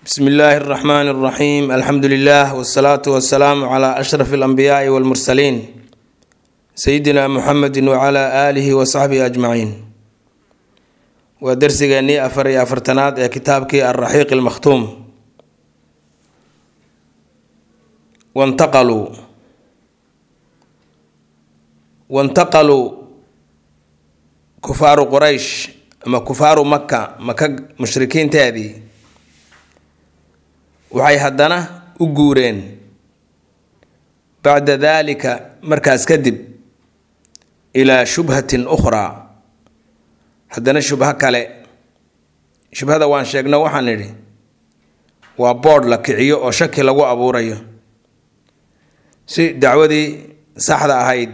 bsmi illaahi اraxmaan اraxiim alxamdu lilah wsalaatu wasalaamu cla ashraf اlanbiyaai wاlmursaliin sayidina muxamedi wcla aalihi wasaxbihi ajmaciin waa darsigeennii afar iyo afartanaad ee kitaabkii alraxiiq اlmakhtuum wantaqaluu wantaqaluu kufaaru quraysh ama kufaaru maka maka mushrikiinteedii waxay haddana u guureen bacda daalika markaas kadib ilaa shubhatin ukhraa haddana shubho kale shubhada waan sheegno waxaan nidhi waa boodh la kiciyo oo shaki lagu abuurayo si dacwadii saxda ahayd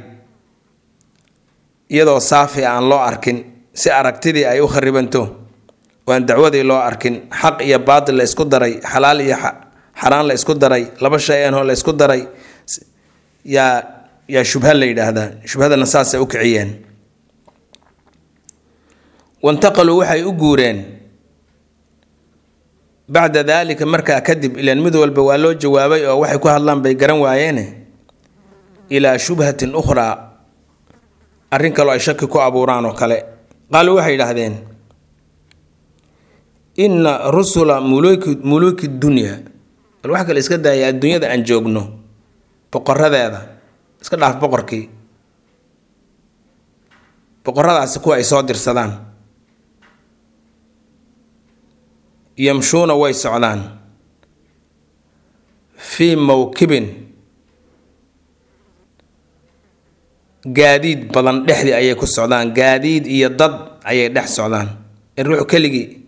iyadoo saafi aan loo arkin si aragtidii ay u kharibanto waan dacwadii loo arkin xaq iyo baatil la isku daray xalaal iyo xaraan la isku daray laba shay anoo la isku daray yaa yaa shubha la yidhaahdaa shubhadana saasay u kiciyeen wantaqaluu waxay u guureen bacda daalika markaa kadib ilaan mid walba waa loo jawaabay oo waxay ku hadlaan bay garan waayeene ilaa shubhatin ukhraa arrin kaloo ay shaki ku abuuraan oo kale qaaluu waxay yidhaahdeen inna rusula muluki muluuki dunya bal wax kale iska daaya adduunyada aan joogno boqoradeeda iska dhaaf boqorkii boqoradaasi kuwa ay soo dirsadaan yamshuuna way socdaan fii mawkibin gaadiid badan dhexdii ayay ku socdaan gaadiid iyo dad ayay dhex socdaan in ruux keligii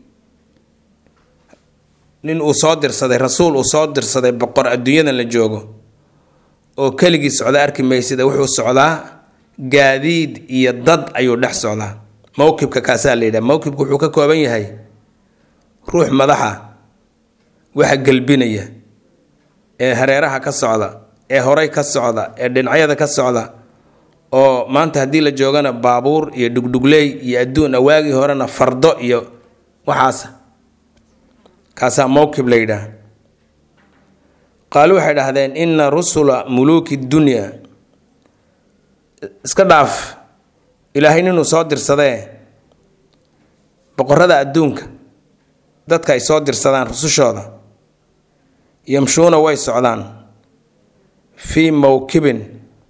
nin uu soo dirsaday rasuul uu soo dirsaday boqor adduunyadan la joogo oo keligii socda arki maysida wuxuu socdaa gaadiid iyo dad ayuu dhex socdaa mowkibka kaasaa la yidhaha mowkibka wuxuu ka kooban yahay ruux madaxa waxa gelbinaya ee hareeraha ka socda ee horay ka socda ee dhinacyada ka socda oo maanta haddii la joogana baabuur iyo dhugdhugley iyo adduun awaagii horena fardo iyo waxaas kaasaa mowkib la yidhaah qaalu waxay dhahdeen inna rusula muluuki dunya iska dhaaf ilaahay ninuu soo dirsadee boqorada adduunka dadka ay soo dirsadaan rusushooda yamshuuna way socdaan fii mowkibin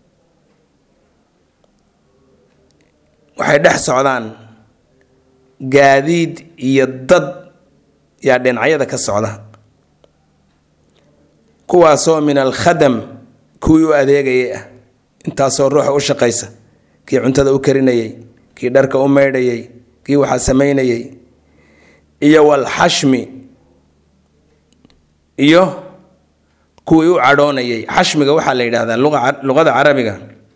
waxay dhex socdaan gaadiid iyo dad yaa dhinacyada ka socda kuwaasoo min alkhadam kuwii u adeegayay ah intaasoo ruuxa u shaqaysa kii cuntada u karinayay kii dharka u maydhayay kii waxaa samaynayay iyo walxashmi iyo kuwii u cadhoonayay xashmiga waxaa la yidhahdaa luqada carabiga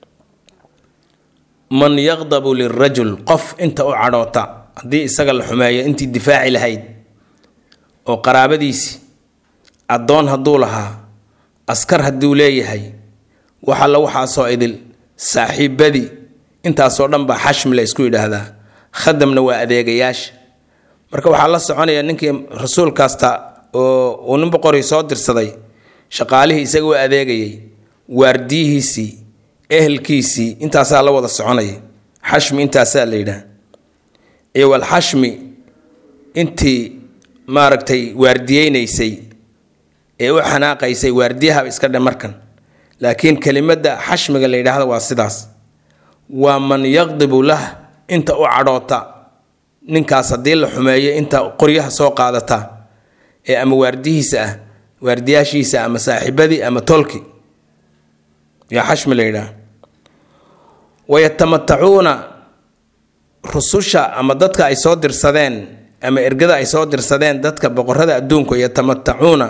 man yaqdabu lirajul qof inta u cadhoota haddii isaga la xumeeyo intii difaaci lahayd oo qaraabadiisii addoon hadduu lahaa askar hadduu leeyahay waxalla waxaasoo idil saaxiibadii intaasoo dhan baa xashmi la ysku yidhaahdaa khadamna waa adeegayaasha marka waxaa la soconaya ninkii rasuul kasta oo uu nin boqorii soo dirsaday shaqaalihii isaga u adeegayay waardiyihiisii ehelkiisii intaasaa la wada soconaya xashmi intaasaa la yidhaah iyo walxashmi intii maaragtay waardiyeynaysay ee u xanaaqaysay waardiyaha iska dhe markan laakiin kelimadda xashmiga la yidhaahdo waa sidaas waa man yaqdibu lah inta u cadhoota ninkaas haddii la xumeeyo inta qoryaha soo qaadata ee ama waardihiisa ah waardiyaashiisa ama saaxiibadii ama tolki yaa xashmi la yidhaah wayatamatacuuna rususha ama dadka ay soo dirsadeen ama ergada ay soo dirsadeen dadka boqorada adduunku yatamatacuuna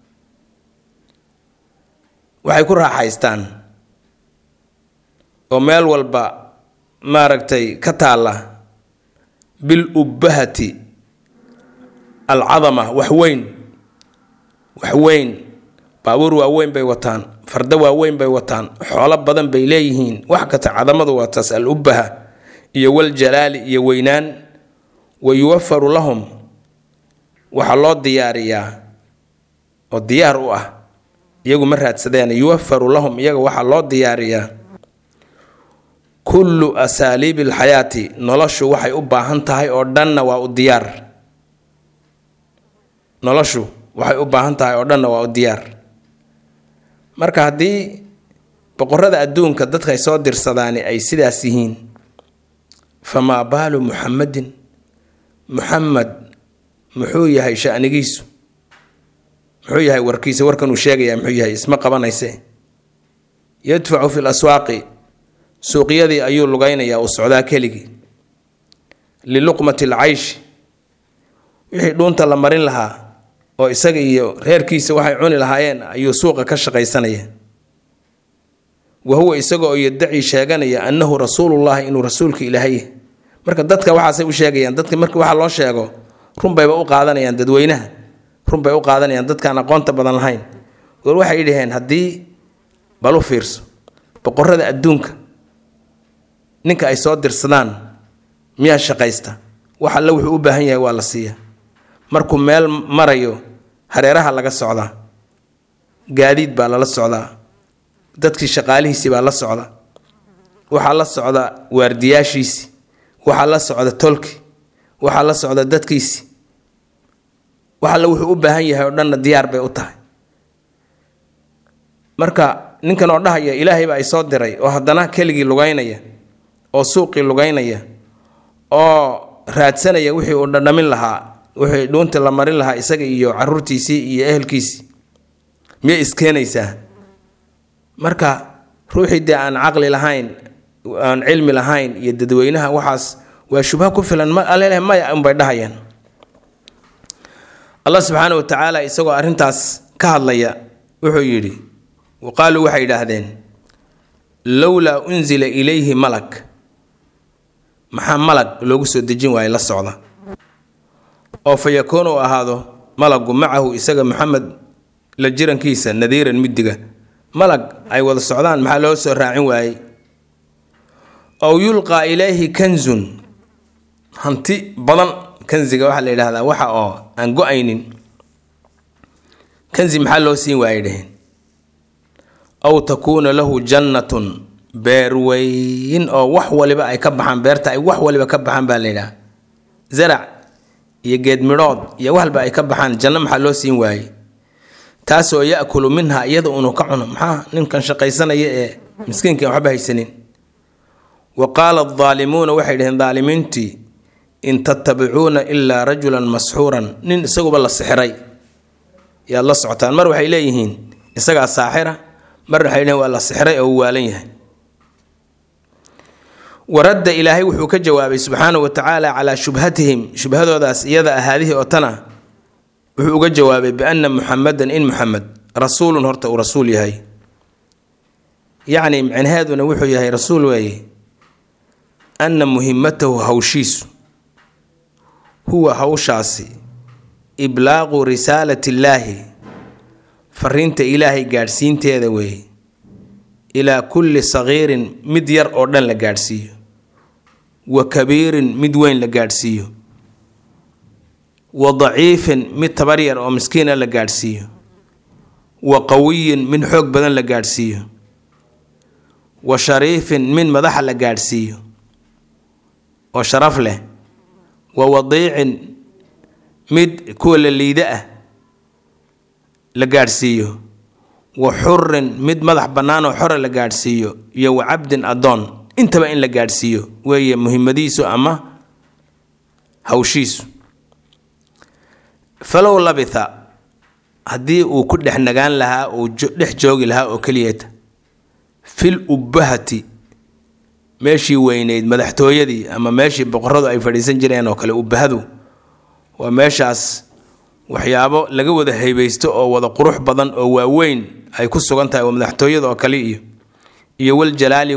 waxay ku raaxaystaan oo meel walba maaragtay ka taalla bil ubbahati alcadama wax weyn wax weyn baabuur waaweyn bay wataan fardo waaweyn bay wataan xoolo badan bay leeyihiin wax kasta cadamadu waa taas al ubbaha iyo waljalaali iyo weynaan wa yuwafaru lahum waxaa loo diyaariyaa oo diyaar u ah iyagu ma raadsadeen yuwafaru lahum iyaga waxaa loo diyaariyaa kullu asaaliibi alxayaati noloshu waxay u baahan tahay oo dhanna waa u diyaar noloshu waxay u baahan tahay oo dhanna waa u diyaar marka haddii boqorada adduunka dadkay soo dirsadaani ay sidaas yihiin famaa baalu muxamadin muxamed muxuu yahay shanigiisu muxuu yahay warkiisa warkan uu sheegayaa muxuu yahay isma qabanayse yadfacu fi laswaaqi suuqyadii ayuu lugaynayaa uu socdaa keligii liluqmati alcayshi wixii dhuunta la marin lahaa oo isaga iyo reerkiisa waxay cuni lahaayeen ayuu suuqa ka shaqaysanaya wa huwa isaga oo yaddaci sheeganaya annahu rasuulullahi inuu rasuulka ilaahay marka dadka waxaasay u sheegayaan dadka markii waxa loo sheego runbayba u qaadanayaan dadweynaha runbay u qaadanayaan dadkaan aqoonta badan lahayn war waxay dhaheen haddii bal u fiirso boqorada adduunka ninka ay soo dirsadaan miyaa shaqaysta wax alle wuxuu u baahan yahay waa la siiya markuu meel marayo hareeraha laga socdaa gaadiid baa lala socdaa dadkii shaqaalihiisii baa la socda waxaa la socda waardiyaashiisi waxaa la socda tolki waxaa la socda dadkiisi wax alle wuxuu u baahan yahay oo dhanna diyaar bay u tahay marka ninkan oo dhahaya ilaahay baa ay soo diray oo haddana keligii lugaynaya oo suuqii lugaynaya oo raadsanaya wixii uu dhadhamin lahaa wixii dhuuntii la marin lahaa isaga iyo caruurtiisii iyo ehelkiisii miyay iskeenaysaa marka ruuxii dee aan caqli lahayn aan cilmi lahayn iyo dadweynaha waxaas waa shubha ku filan ma aleleh maya unbay dhahayaan allah subxaana wa tacaala isagoo arrintaas ka hadlaya wuxuu yidhi wa qaaluu waxay yidhaahdeen lowlaa unzila ilayhi malak maxaa malag loogu soo dejin waaye la socda oo fa yakuun uu ahaado malagu macahu isaga maxamed la jirankiisa nadiiran midiga malag ay wada socdaan maxaa loo soo raacin waayey ow yulqaa ilayhi kanzun hanti badan kanziga waxaa la yidhahdaa waxa oo aan go-aynin kanzi maxaa loo siin waayey dheheen aw takuuna lahu jannatun beer weyn oo wax waliba ay ka baxaan beerta ay wax waliba ka baxaan baa la yidhaha zarac iyo geed midhood iyo waxalba ay ka baxaan janno maxaa loo siin waayey taasoo ya-kulu minha iyada unuu ka cuno maxaa ninkan shaqaysanaya ee miskiinkan waxba haysanin wa qaala adaalimuuna waxay dhaheen daalimiintii in tattabicuuna ilaa rajulan masxuuran nin isaguba la sixiray yaad la socotaan mar waxay leeyihiin isagaa saaxira mar waxay leeyihin waa la sixiray oo uu waalan yahay waradda ilaahay wuxuu ka jawaabay subxaana wa tacaala calaa shubhatihim shubhadoodaas iyada ahaadihii oo tana wuxuu uga jawaabay bianna muxamadan in muxamed rasuulun horta uu rasuul yahay yacni micnaheeduna wuxuu yahay rasuul weeye anna muhimatahu hawshiisu huwa hawshaasi iblaaqu risaalati illaahi fariinta ilaahay gaadhsiinteeda weeye ilaa kulli sagiirin mid yar oo dhan la gaadhsiiyo wa kabiirin mid weyn la gaadhsiiyo wa daciifin mid tabar yar oo miskiina la gaadhsiiyo wa qawiyin mid xoog badan la gaadhsiiyo wa shariifin mid madaxa la gaadhsiiyo oo sharaf leh wa wadiicin mid kuwa la liida ah la gaadhsiiyo wa xurin mid madax bannaan oo xora la gaadhsiiyo iyo wa cabdin addoon intaba in la gaadhsiiyo weeye muhimadiisu ama hawshiisu falow labitha haddii uu ku dhex nagaan lahaa uu dhex joogi lahaa oo keliyata fil ubbahati meeshii weyneyd madaxtooyadii ama meeshii boqoradu ay fadhiisan jireen oo kale ubbahadu waa meeshaas waxyaabo laga wada haybaysto oo wada qurux badan oo waaweyn ay ku sugan tahay waa madaxtooyada oo kale iyo iyo waljalaali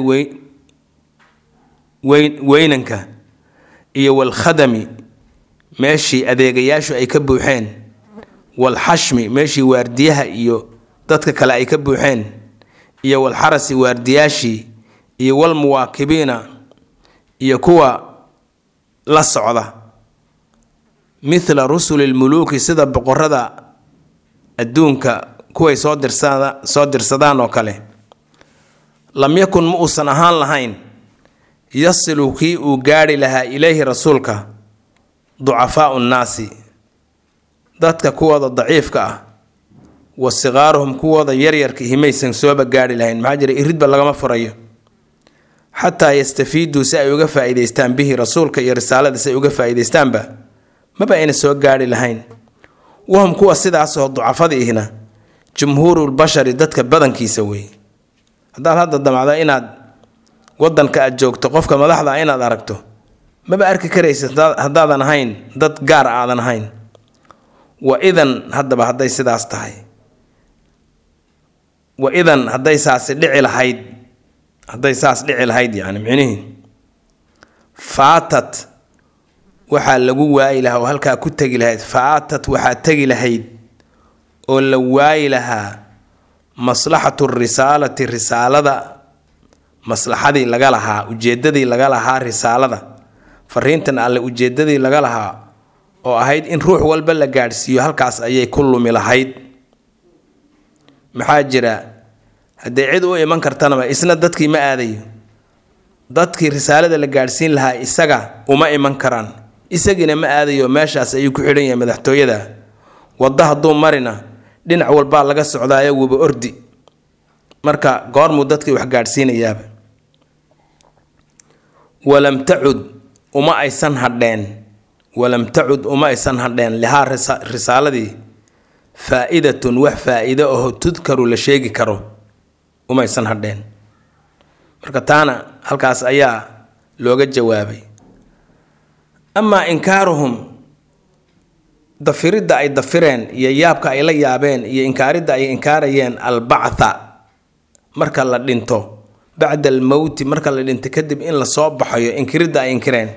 weynanka iyo walkhadami meeshii adeegayaashu ay ka buuxeen walxashmi meeshii waardiyaha iyo dadka kale ay ka buuxeen iyo walxarasi waardiyaashii iyo walmuwaakibiina iyo kuwa la socda mithla rusuli lmuluuki sida boqorada adduunka kuway soo dirsada soo dirsadaan oo kale lam yakun ma uusan ahaan lahayn yasilu kii uu gaadhi lahaa ilayhi rasuulka ducafaau nnaasi dadka kuwooda daciifka ah wa sikaaruhum kuwooda yaryarka himaysan sooba gaadhi lahayn maxaa jira iridba lagama furayo xataa yastafiiduu si ay uga faa-iideystaan bihi rasuulka iyo risaalada si ay uga faa-iideystaanba maba ayna soo gaadhi lahayn wahum kuwa sidaasoo ducafada ihna jumhuurulbashari dadka badankiisa weeye haddaad hadda damacdo inaad wadanka aad joogto qofka madaxda inaad aragto maba arki karaysa haddaadan ahayn dad gaar aadan ahayn wa idan haddaba hadday sidaas tahay wa idan hadday saasi dhici lahayd hadday saas dhici lahayd yacni micnihii faatat waxaa lagu waayi lahaa oo halkaa ku tegi lahayd faatat waxaa tegi lahayd oo la waayi lahaa maslaxatu risaalati risaalada maslaxadii laga lahaa ujeedadii laga lahaa risaalada fariintan alle ujeedadii laga lahaa oo ahayd in ruux walba la gaadhsiiyo halkaas ayay ku lumi lahayd maxaa jira haddee cid u iman kartanaba isna dadkii ma aadayo dadkii risaalada la gaadhsiin lahaa isaga uma iman karaan isagiina ma aadayo meeshaas ayuu ku xidhan yahay madaxtooyada waddo hadduu marina dhinac walbaa laga socdaayo wuba ordi marka goormuu dadkii wax gaadhsiinayaaba walam tacud uma aysan hadheen walam tacud uma aysan hadheen lihaa risaaladii faa-idatun wax faa-iido aho tudkaru la sheegi karo umaysan hadheen marka taana halkaas ayaa looga jawaabay amaa inkaaruhum dafiridda ay dafireen iyo yaabka ay la yaabeen iyo inkaaridda ay inkaarayeen albactha marka la dhinto bacda almowti marka la dhinto kadib in lasoo baxayo inkiridda ay inkireen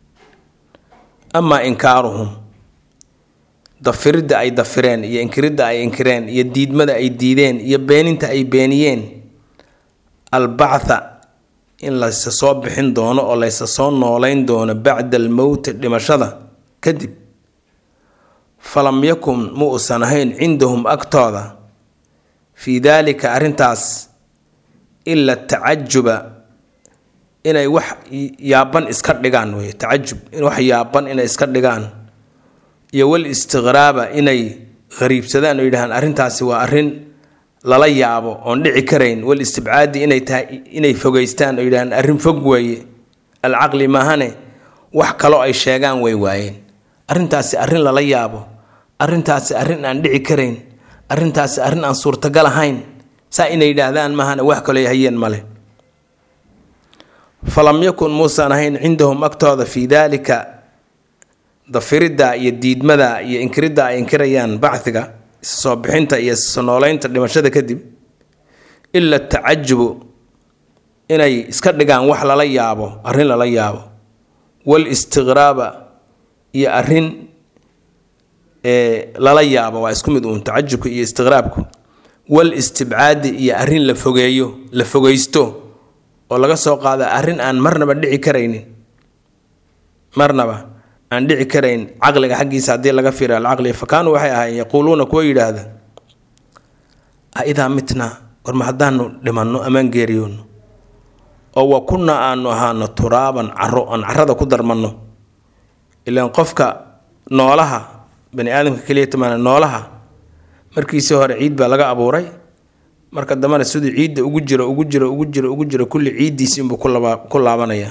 amaa inkaaruhum dafiridda ay dafireen iyo inkiridda ay inkireen iyo diidmada ay diideen iyo beeninta ay beeniyeen albactha in laysa soo bixin doono oo laysa soo nooleyn doono bacda almowti dhimashada kadib falam yakun ma uusan ahayn cindahum agtooda fii daalika arrintaas ila tacajuba inay wax yaaban iska dhigaan wey tacajub wax yaaban inay iska dhigaan iyo wal istiqraaba inay qariibsadaan oo yidhahaan arrintaasi waa arrin lala yaabo oon dhici karayn wal istibcaadi inay tahay inay fogeystaan oo yidhahaan arrin fog weeye alcaqli maahane wax kaloo ay sheegaan way waayeen arrintaasi arrin lala yaabo arrintaasi arrin aan dhici karayn arrintaasi arrin aan suurtagal ahayn saa inay yidhaahdaan maahane wax kaloo hayeen male falam yakun muusan ahayn cindahum agtooda fii daalika dafiridda iyo diidmada iyo inkiridda ay inkirayaan bacdiga isa soo bixinta iyo isa nooleynta dhimashada kadib ila tacajubu inay iska dhigaan wax lala yaabo arrin lala yaabo wal istiqraaba iyo arrin lala yaabo waa isku mid uun tacajubka iyo istiqraabku wal istibcaadi iyo arrin la fogeeyo la fogeysto oo laga soo qaada arrin aan marnaba dhici karaynin marnaba aan dhici karayn caqliga xaggiisa haddii laga fiira alcaqli fa kaanuu waxay ahaayeen yaquuluuna kuwa yidhaahda a idaa mitnaa warma haddaanu dhimanno amaan geeriyoono oo wa kunnaa aanu ahaano turaaban caro aan carada ku darmanno ilaan qofka noolaha bani aadamka keliya tamaana noolaha markiisii hore ciid baa laga abuuray marka dambena siduu ciidda ugu jiro ugu jiro ugu jiro ugu jiro kulli ciiddiisi inbuu ku laabanayaa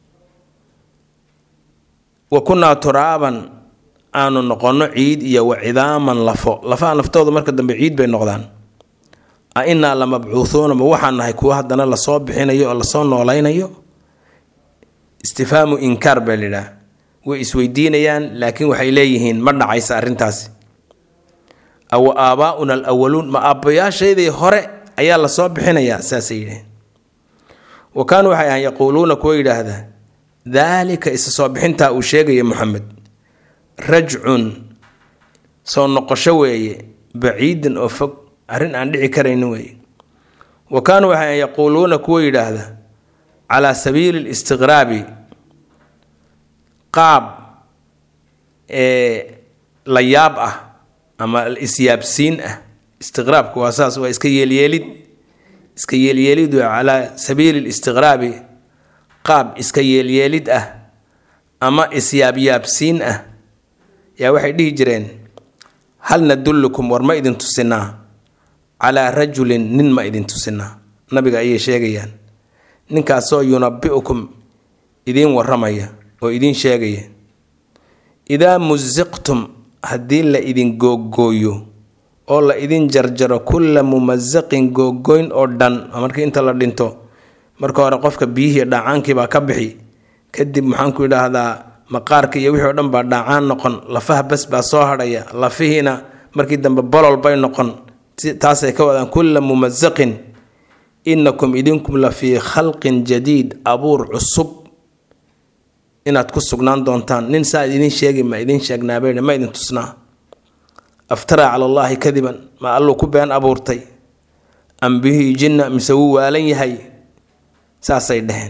wa kunnaa turaaban aanu noqonno ciid iyo wa cidaaman lafo lafaha naftooda marka dambe ciid bay noqdaan a innaa la mabcuuhuuna ma waxaan nahay kuwa haddana lasoo bixinayo oo lasoo noolaynayo istifhaamu inkaar baa lidhaah way isweydiinayaan laakiin waxay leeyihiin ma dhacaysa arrintaasi awa aabaa-una alawaluun ma aabbayaashaydii hore ayaa lasoo bixinayaa saasay yidhaheen wa kaanuu waxay ahaan yaquuluuna kuwa yidhaahdaa daalika isa soo bixintaa uu sheegaya moxamed rajcun soo noqosho weeye baciidan oo fog arrin aan dhici karaynin weeye wa kaanuu waxay ahaan yaquuluuna kuwa yidhaahda calaa sabiili listiqraabi qaab ee la yaab ah ama isyaabsiin ah istiqraabku waa saas waa iska yeelyeelid iska yeelyeelid waa calaa sabiili listiqraabi qaab iska yeelyeelid ah ama isyaabyaabsiin ah yaa waxay dhihi jireen hal nadullukum war ma idin tusinaa calaa rajulin nin ma idin tusinaa nabiga ayay sheegayaan ninkaasoo yunabi'ukum idiin waramaya oo idiin sheegaya idaa musiqtum haddii la idin googooyo oo la idin jarjaro kulla mumasaqin googoyn oo dhan markii inta la dhinto marka hore qofka biyihii dhaacaankii baa ka bixi kadib maxaanku idhaahdaa maqaarka iyo wixii o dhan baa dhaacaan noqon lafaha bas baa soo hadhaya lafihiina markii dambe bolol bay noqon taasay ka wadaan kulla mumasaqin inakum idinkum la fii khalqin jadiid abuur cusub inaad ku sugnaan doontaan nin saa idin sheegi ma idin sheegnaabe ma idin tusnaa aftaraa cala allaahi kadiban ma alluu ku been abuurtay am bihii jinna mise wuu waalan yahay saasay dheheen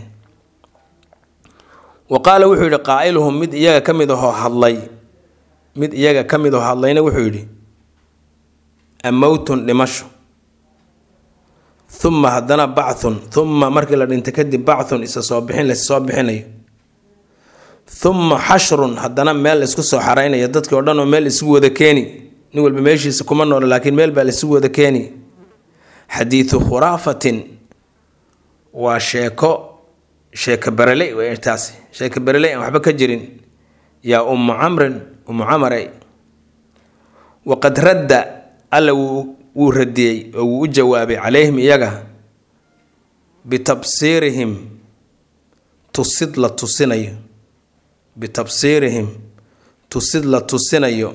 wa qaala wuxuu yidhi qaa'iluhum mid iyaga ka mid ahoo hadlay mid iyaga ka mid ahoo hadlayna wuxuu yidhi amowtun dhimasho uma haddana bacthun uma markii la dhinta kadib bacthun isa soo bixin lays soo bixinayo uma xashrun haddana meel laysku soo xaraynayo dadkii o dhan oo meel isugu wada keeni nin walba meeshiisa kuma noolo laakiin meel baa laisugu wada keeni xadiidu khuraafatin waa sheeko sheeko bereley w taasi sheeko bereley aan waxba ka jirin yaa ummu camrin ummu camare waqad radda alla wuu radiyey oo wuu u jawaabay calayhim iyaga bitabsiirihim tusid la tusinayo bitabsiirihim tusid la tusinayo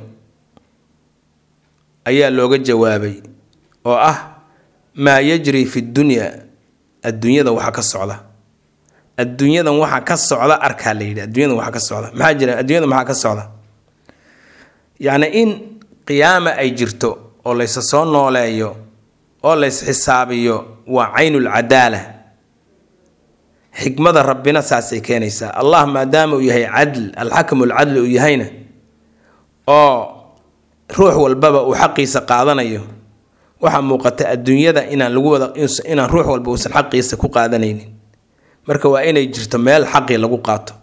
ayaa looga jawaabay oo ah maa yajri fi dunya adduunyada waxa ka socda adduunyadan waxa ka socda arkaa la yidhi adduunyadan waxa ka socda maxaa jira adduunyada maxaa ka socda yacni in qiyaama ay jirto oo laysa soo nooleeyo oo lays xisaabiyo waa caynul cadaala xikmada rabbina saasay keenaysaa allah maadaama uu yahay cadl alxakamu alcadli uu yahayna oo ruux walbaba uu xaqiisa qaadanayo waxaa muuqata adduunyada inaan lagu wada inaan ruux walba uusan xaqiisa ku qaadanaynin marka waa inay jirto meel xaqii lagu qaato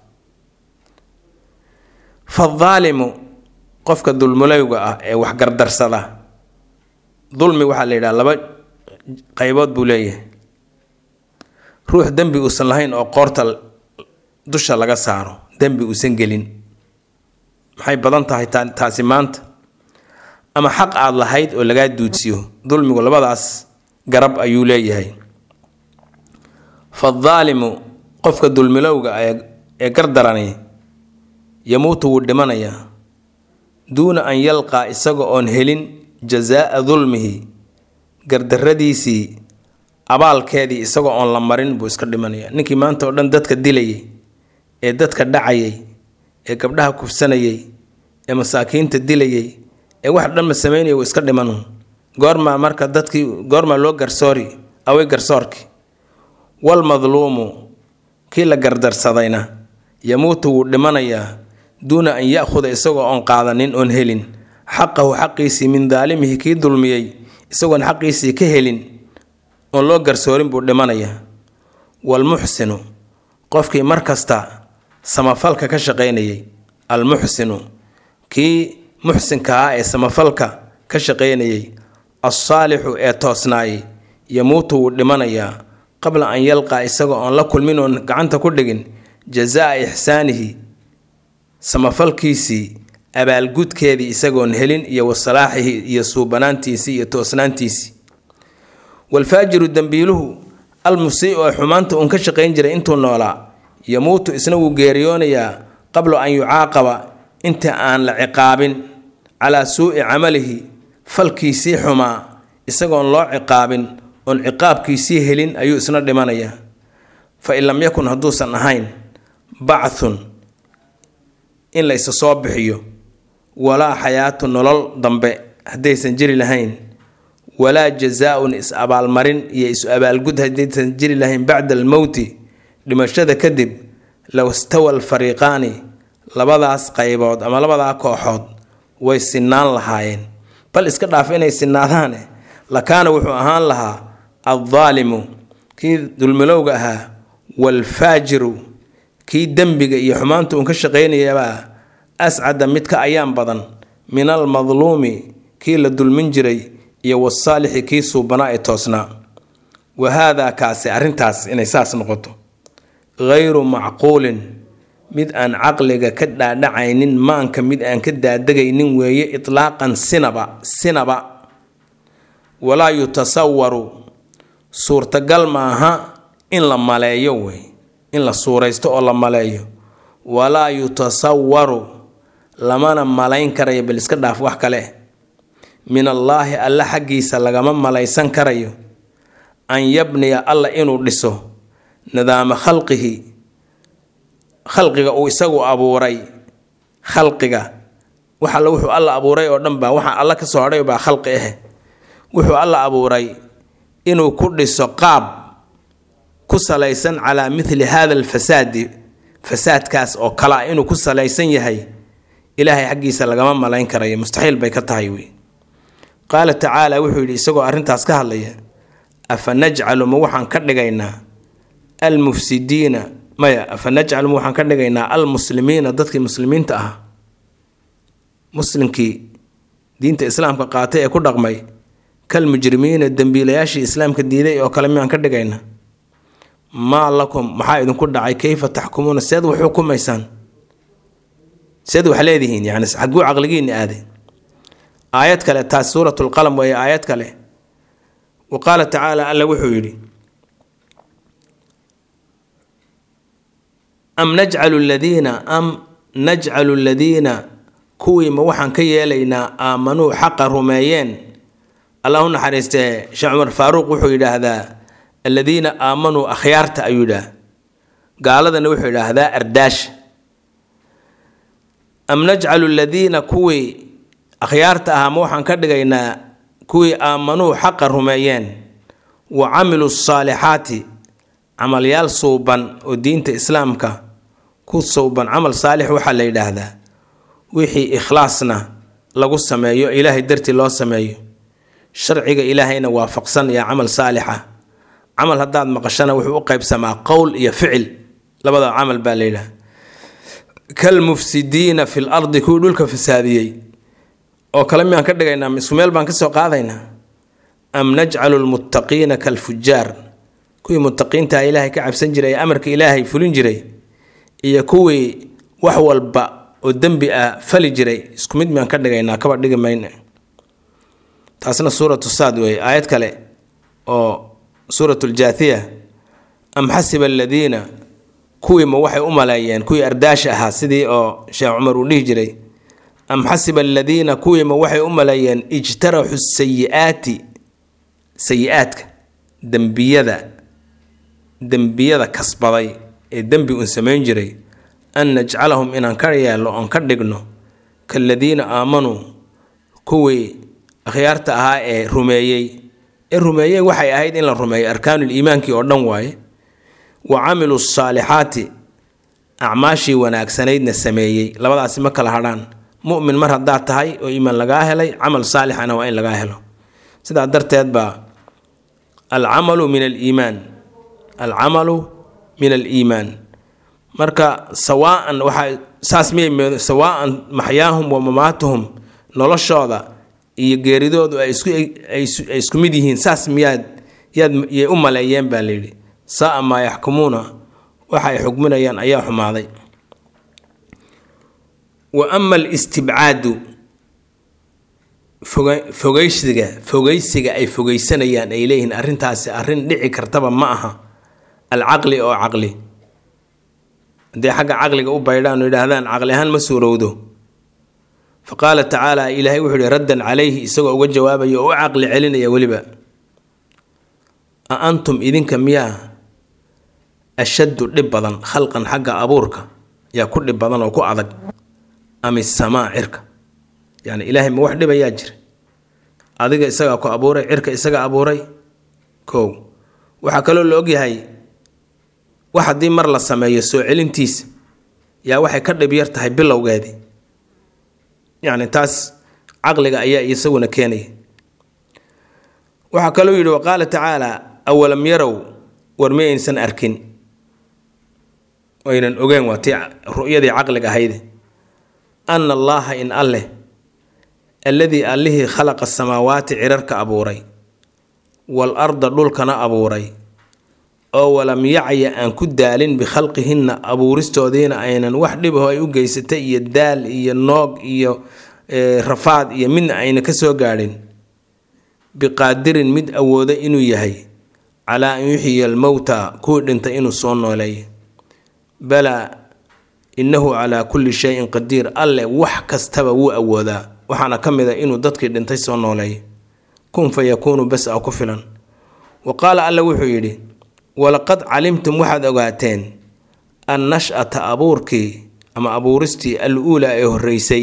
fadaalimu qofka dulmulowga ah ee wax gardarsada dulmi waxaa la yidhaha laba qaybood buu leeyahay ruux dembi uusan lahayn oo qoorta dusha laga saaro dembi uusan gelin maxay badan tahay taasi maanta ama xaq aada lahayd oo lagaa duudsiyo dulmigu labadaas garab ayuu leeyahay fadaalimu qofka dulmilowga ee gardarani yamuutu wuu dhimanayaa duuna an yalqaa isaga oon helin jazaa'a dulmihi gardarradiisii abaalkeedii isagoo oon la marin buu iska dhimanayaa ninkii maanta oo dhan dadka dilayay ee dadka dhacayay ee gabdhaha kufsanayay ee masaakiinta dilayay ee wax dhanma samaynaya wuu iska dhimanuun goormaa marka dadkii goormaa loo garsoori away garsoorki walmadluumu kii la gardarsadayna yamuutu wuu dhimanayaa duuna an ya-khuda isagoo oon qaadanin oon helin xaqahu xaqiisii min daalimihi kii dulmiyey isagoon xaqiisii ka helin oon loo garsoorin buu dhimanayaa waalmuxsinu qofkii mar kasta samafalka ka shaqaynayay almuxsinu kii muxsinka ah ee samafalka ka shaqaynayay alsaalixu ee toosnaayay yamuutu wuu dhimanayaa qabla an yalqaa isagoo oon la kulmin oon gacanta ku dhigin jazaa ixsaanihi samafalkiisii abaalgudkeedii isagoon helin iyo wasalaaxihi iyo suubanaantiisii iyo toosnaantiisii walfaajiru dembiiluhu almusii oo xumaanta uun ka shaqayn jiray intuu noolaa yamuutu isna wuu geeriyoonayaa qabla an yucaaqaba inta aan la ciqaabin calaa suu'i camalihi falkiisii xumaa isagoon loo ciqaabin oon ciqaabkiisii helin ayuu isna dhimanayaa fa in lam yakun hadduusan ahayn bacthun in la isa soo bixiyo walaa xayaatu nolol dambe haddaysan jiri lahayn walaa jazaa-un is abaalmarin iyo isu abaalgud haddaysan jiri lahayn bacda almowti dhimashada kadib low stawa alfariiqaani labadaas qaybood ama labadaa kooxood way sinaan lahaayeen bal iska dhaaf inay sinaadaane lakaana wuxuu ahaan lahaa addaalimu kii dulmilowga ahaa waalfaajiru kii dembiga iyo xumaanta uun ka shaqaynayabaa ascada mid ka ayaan badan min almadluumi kii la dulmin jiray iyo wasaalixi kii suubanaa ee toosnaa wa haadaa kaasi arrintaas inay saas noqoto ghayru macquulin mid aan caqliga ka dhaadhacaynin maanka mid aan ka daadegaynin weeye itlaaqan sinaba sinaba walaa yutasawaru suurtagal maaha in la maleeyo wey in la suuraysto oo la maleeyo walaa yutasawaru lamana malayn karayo bal iska dhaaf wax kale min allaahi alla xaggiisa lagama malaysan karayo an yabniya alla inuu dhiso nidaama khalqihi khalqiga uu isagu abuuray khalqiga wax alla wuxuu alla abuuray oo dhan baa waxa alla ka soo hadhay baa khalqi ah wuxuu alla abuuray inuu ku dhiso qaab ku salaysan calaa mithli hada alfasaadi fasaadkaas oo kale ah inuu ku salaysan yahay ilaahay xaggiisa lagama malayn karayo mustaxiil bay ka tahay wey qaala tacaala wuxuu yidhi isagoo arrintaas ka hadlaya afa najcalu ma waxaan ka dhigaynaa almufsidiina maya afa najcalu ma waxaan ka dhigaynaa almuslimiina dadkii muslimiinta ahaa muslimkii diinta islaamka qaatay ee ku dhaqmay kalmujrimiina dembiilayaashii islaamka diiday oo kale miyaan ka dhigaynaa maa lakum maxaa idinku dhacay kayfa taxkumuuna seed wax xukumaysaan seed wax leedihiin yani xaguu caqligiinni aaday aayad kale taas suurat lqalam weeye aayad kale wa qaala tacaala alla wuxuu yidhi am najcalu ladiina am najcalu ladiina kuwii ma waxaan ka yeelaynaa aamanuu xaqa rumeeyeen allah u naxariistee sheekh cumar faaruuq wuxuu yidhaahdaa aladiina aamanuu akhyaarta ayuu yidhaah gaaladana wuxuu yidhaahdaa ardaasha am najcalu ladiina kuwii akhyaarta ahaa ma waxaan ka dhigaynaa kuwii aamanuu xaqa rumeeyeen wa camiluu saalixaati camalyaal suuban oo diinta islaamka ku suuban camal saalix waxaa la yidhaahdaa wixii ikhlaasna lagu sameeyo ilaahay dartii loo sameeyo sharciga ilaahayna waafaqsan iyo camal saalixa camal haddaad maqashana wuxuu u qaybsamaa qowl iyo ficil labada camal baa la yidhaha kalmufsidiina fi l ardi kuwii dhulka fasaadiyey oo kale miyaan ka dhigaynaa isku meel baan kasoo qaadaynaa am najcalu lmuttaqiina kalfujaar kuwii muttaqiintaha ilaahay ka cabsan jiray ee amarka ilaahay fulin jiray iyo kuwii wax walba oo dembi ah fali jiray isku mid miyaan ka dhigaynaa kaba dhigi mayna taasna suuratu saad weeye aayad kale oo suurat ljaathiya am xasiba aladiina kuwii ma waxay u maleeyeen kuwii ardaasha ahaa sidii oo sheekh cumar uu dhihi jiray am xasiba aladiina kuwiima waxay u maleeyeen ijtaraxu sayi-aati sayi-aadka dembiyada dembiyada kasbaday ee dembi uun samayn jiray an najcalahum inaan ka yeelno oon ka dhigno kaaladiina aamanuu kuwii akhyaarta ahaa ee rumeeyey ee rumeeyey waxay ahayd in la rumeeyo arkaanul iimaankii oo dhan waaye wa camiluu saalixaati acmaashii wanaagsanaydna sameeyey labadaasi ma kala hadhaan mumin mar haddaad tahay oo iimaan lagaa helay camal saalixana waa in lagaa helo sidaa darteed baa alcamalu min aliimaan alcamalu min aliimaan marka sawaaan waxaa saas miyay sawaaan maxyaahum wa mamaatuhum noloshooda iyo geeridoodu ay isku ay isku mid yihiin saas miyaad yaad yay u maleeyeen baa layidhi saa maa yaxkumuuna waxa ay xukminayaan ayaa xumaaday wa ama alistibcaadu foga fogeysiga fogeysiga ay fogeysanayaan ay leeyihiin arrintaasi arrin dhici kartaba ma aha alcaqli oo caqli haddii xagga caqliga u baydhaan oo yidhaahdaan caqli ahaan ma suurowdo fa qaala tacaala ilaahay wuxuu yihi raddan calayhi isagoo uga jawaabaya oo u caqli celinaya weliba a antum idinka miyaa ashaddu dhib badan khalqan xagga abuurka yaa ku dhib badan oo ku adag ama samaa cirka yani ilaahay ma wax dhibayaa jira adiga isagaa ku abuuray cirka isaga abuuray kow waxaa kaloo la ogyahay wax haddii mar la sameeyo soo celintiisa yaa waxay ka dhib yar tahay bilowgeedii yacni taas caqliga ayaa isaguna keenaya waxaa kaloo yidhi waqaala tacaala awalam yarow war ma aysan arkin aynan ogeen waa tii ru'yadii caqliga ahayde ana allaaha in alleh alladii allihii khalaqa samaawaati cirarka abuuray wal arda dhulkana abuuray oo walam yacya aan ku daalin bikhalqihinna abuuristoodiina aynan wax dhibaho ay u geysatay iyo daal iyo noog iyo rafaad iyo midna ayna ka soo gaadhin biqaadirin mid awooda inuu yahay calaa an yuxyiya almowta kuwii dhintay inuu soo nooleeyo balaa innahu calaa kulli shayin qadiir alleh wax kastaba wuu awoodaa waxaana ka mid a inuu dadkii dhintay soo nooleeyo kun fa yakuunu bas a ku filan wa qaala alle wuxuu yidhi walaqad calimtum waxaad ogaateen an nash-ata abuurkii ama abuuristii al uulaa ee horreysay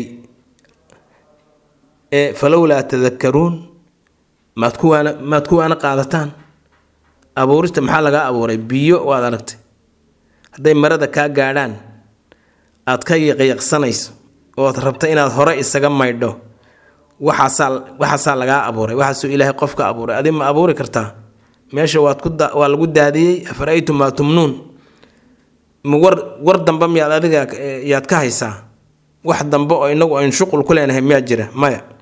ee falowlaa tadakaruun maad kuwaana maad kuwaana qaadataan abuurista maxaa lagaa abuuray biyo waad aragtay hadday marada kaa gaadhaan aad ka yaqyaqsanayso ood rabta inaad hore isaga maydho waxaasaa waxaasaa lagaa abuuray waxaasuu ilaahay qofka abuuray adi ma abuuri kartaa meesha waad ku waa lagu daadiyey afaraytum maa tumnuun ma war war dambe miyaad adiga yaad ka haysaa wax dambe oo inagu aynu shuqul ku leenahay miyaa jira maya